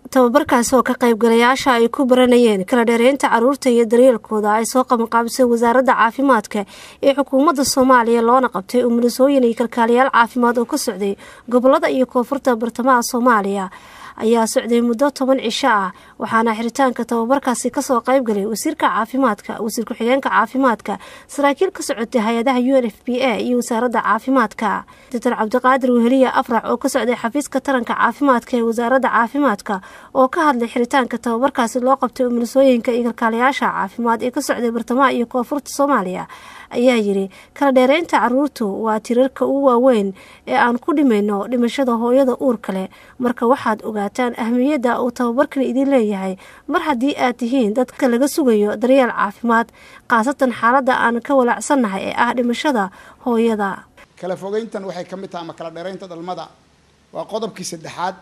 tababarkaasi oo ka qaybgalayaasha ay ku baranayeen kala dheereynta caruurta iyo daryeelkooda ay soo qabanqaabisay wasaaradda caafimaadka ee xukuumadda soomaaliya loona qabtay umulisooyin iyo kalkaaliyaal caafimaad oo ka socday gobolada iyo koonfurta bartamaha soomaaliya ayaa socday muddo toban cisho ah waxaana xiritaanka tababarkaasi kasoo qaybgalay wasiirka caafimaadka wasiir ku-xigeenka caafimaadka saraakiil ka socotay hay-adaha u n f b a iyo wasaaradda caafimaadka doctor cabdiqaadir weheliya afrax oo ka socday xafiiska taranka caafimaadka ee wasaaradda caafimaadka oo ka hadlay xiritaanka tababarkaasi loo qabtay umulisooyinka iyo kalkaaliyaasha caafimaad ee ka socday bartamaha iyo koonfurta soomaaliya ayaa yidhi kala dheereynta caruurtu waa tirarka ugu waaweyn ee aan ku dhimayno dhimashada hooyada uurka leh marka waxaad ogaataan ahmiyadda uu tababarkan idin leeyahay mar haddii aad tihiin dadka laga sugayo daryeel caafimaad khaasatan xaaladda aan ka walaacsannahay ee ah dhimashada hooyada kala fogeyntan waxay ka mid tahay ama kala dheeraynta dhalmada waa qodobkii saddexaad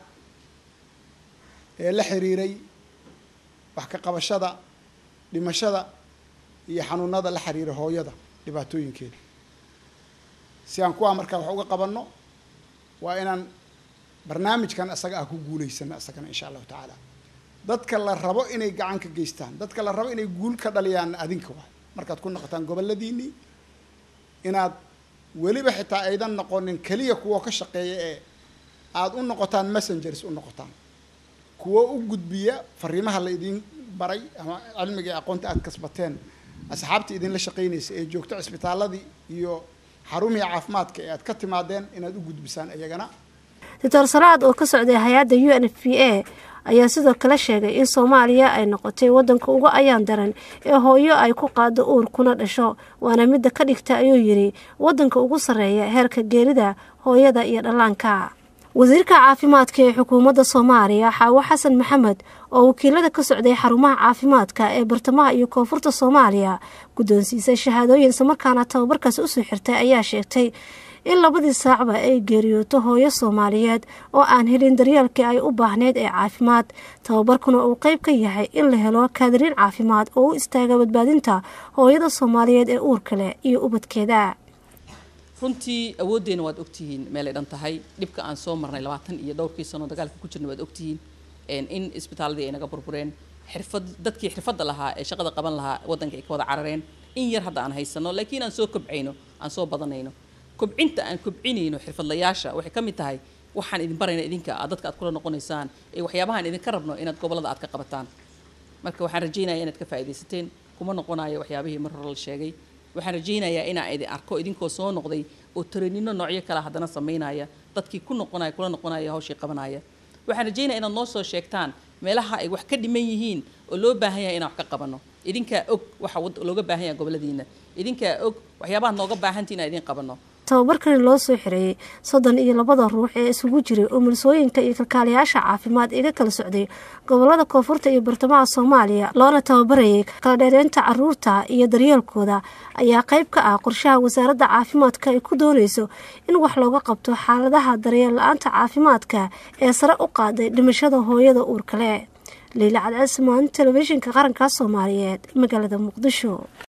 ee la xiriiray wax ka qabashada dhimashada iyo xanuunada la xiriira hooyada dhibaatooyinkeeda si aan kuwaa markaa wax uga qabanno waa inaan barnaamijkan isaga ah ku guulaysano isagana insha allahu tacaala dadka la rabo inay gacan ka geystaan dadka la rabo inay guul ka dhaliyaan adinka waay markaad ku noqotaan goboladiinii inaad weliba xitaa aydan noqonin keliya kuwa ka shaqeeya ee aada u noqotaan messengers u noqotaan kuwo u gudbiya fariimaha la idin baray ama cilmiga ee aqoonta aada kasbateen asxaabtii idinla shaqeynaysa ee joogto cisbitaaladii iyo xarumihii caafimaadka ee aad ka timaadeen inaad u gudbisaan iyagana doctor salaad oo ka socday hay-adda u n f p a ayaa sidoo kale sheegay in soomaaliya ay noqotay wadanka uga ayaan daran ee hooyo ay ku qaado uur kuna dhasho waana midda ka dhigta ayuu yidhi wadanka ugu sarreeya heerka geerida hooyada iyo dhallaanka wasiirka caafimaadka ee xukuumadda soomaaliya xaawo xasan maxamed oo wakiilada ka socday xarumaha caafimaadka ee bartamaha iyo koonfurta soomaaliya guddoonsiisay shahaadooyin islamarkaana tababarkaasi usoo xirtay ayaa sheegtay in labadii saacba ay geeriyooto hooyo soomaaliyeed oo aan helin daryeelkii ay u baahneyd ee caafimaad tababarkuna uu qeyb ka yahay in la helo kaadiriin caafimaad oo u istaaga badbaadinta hooyada soomaaliyeed ee uurka leh iyo ubadkeeda runtii awooddeena waad ogtihiin meelay dhan tahay dhibka aan soo marnay labaatan iyo dhowrkii sano dagaalka ku jirna waad ogtihiin in isbitaaladii ay naga burbureen xirfad dadkii xirfadda lahaa ee shaqada qaban lahaa waddanka ay ka wada carareen in yar hadda aan haysano laakiin aan soo kobcayno aan soo badanayno kobcinta aan kobcinayno xirfadlayaasha waxay ka mid tahay waxaan idin barayna idinka aad dadka aad kula noqonaysaan ee waxyaabahaan idinka rabno inaad gobollada aad ka qabataan marka waxaan rajaynaya inaad ka faa'iidaysateen kuma noqonayo waxyaabihii mar hore la sheegay waxaan rajaynayaa inaan idin arko idinkoo soo noqday oo taranino noocyo kale haddana samaynaya dadkii ku noqonaya kula noqonaya hawshii qabanaya waxaan rajaynaya inaad noo soo sheegtaan meelaha ay wax ka dhiman yihiin oo loo baahan yahay inaan wax ka qabanno idinkaa og waxa looga baahan yahay goboladiina idinkaa og waxyaabaha nooga baahantii inaan idin qabanno tababarkani loo soo xireeyey soddon iyo labada ruux ee isugu jiray umulisooyinka iyo kalkaaliyaasha caafimaad iga kala socday gobolada koonfurta iyo bartamaha soomaaliya loona tababarayay kala dheereynta caruurta iyo daryeelkooda ayaa qayb ka ah qorshaha wasaaradda caafimaadka ay ku doonayso in wax looga qabto xaaladaha daryeel la-aanta caafimaadka ee sare u qaaday dhimashada hooyada uurkale liila cadceed samaan telefishinka qaranka soomaaliyeed magaalada muqdisho